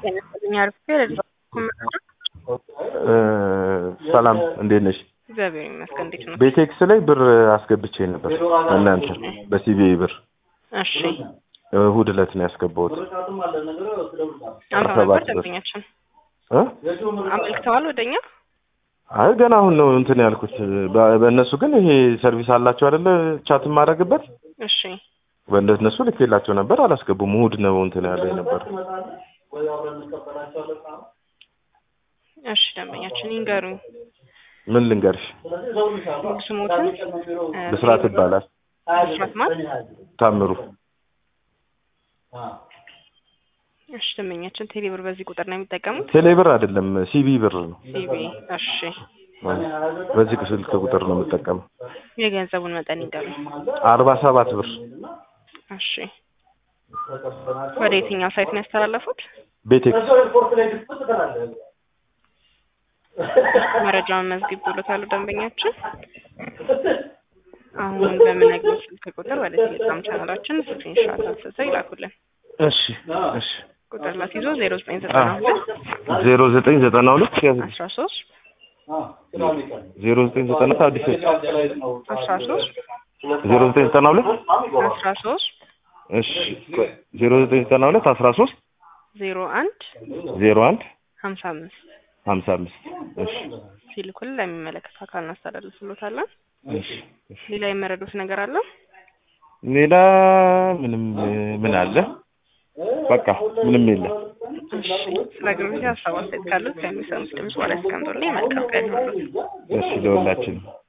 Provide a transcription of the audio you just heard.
ጤና አርፌ ሰላም እንዴት ነሽ? እግዚአብሔር ይመስገን። እንዴት ነው? ቤቴክስ ላይ ብር አስገብቼ ነበር እናንተ በሲቢኢ ብር እሺ እሑድ ዕለት ነው ያስገባሁት። አንተ ሰባት ነበር ብር። ደንበኛችን እ? አመልክተዋል ወደኛ? አይ ገና አሁን ነው እንትን ያልኩት። በ- በእነሱ ግን ይሄ ሰርቪስ አላቸው አይደለ? ቻት የማደርግበት እሺ በእነሱ ልኬላቸው ነበር፣ አላስገቡም። እሑድ ነው እንትን ያለ ነበር። እሺ ደንበኛችን ይንገሩኝ ምን ልንገርሽ፣ ሙሉ ስሞትን እ፣ ብስራት ይባላል። ብስራት ማን? ታምሩ እሺ ደንበኛችን ቴሌ ብር በዚህ ቁጥር ነው የሚጠቀሙት? ቴሌ ብር አይደለም ሲቢ ብር ነው። ሲቢ እሺ በዚህ ስልክ ቁጥር ነው የምጠቀመው። የገንዘቡን መጠን ይንገሩኝ። አርባ ሰባት ብር እሺ ወደ የትኛው ሳይት ነው ያስተላለፉት? ቤቴክስ መረጃውን መዝግብ ብሎታሉ ደንበኛችን። አሁን በምነግረው ስልክ ቁጥር ወደ ቴሌግራም ቻናላችን ስክሪንሾት አንስተው ይላኩልን። እሺ እሺ ቁጥር ላስይዞ ዜሮ ዘጠኝ ዘጠና ሁለት ዜሮ ዘጠኝ ዘጠና ሁለት አስራ ሶስት ዜሮ ዘጠኝ ዘጠና አዲስ አስራ ሶስት ዜሮ ዘጠኝ ዘጠና ሁለት አስራ ሶስት እሺ ዜሮ ዘጠኝ ዘጠና ሁለት አስራ ሶስት ዜሮ አንድ ዜሮ አንድ ሀምሳ አምስት ሀምሳ አምስት እሺ ሲልኩልን ለሚመለከት አካል እናስተላልፍሎታለን። እሺ እሺ ሌላ የመረዱት ነገር አለ? ሌላ ምንም ምን አለ? በቃ ምንም የለም። እሺ ስለ አገልግሎት ሀሳብ አስተያየት ካሉት ከሚሰሙት ድምጽ በላይ እስከምጦልኝ መልካም ቀን ይሁንልዎት። እሺ ለሁላችንም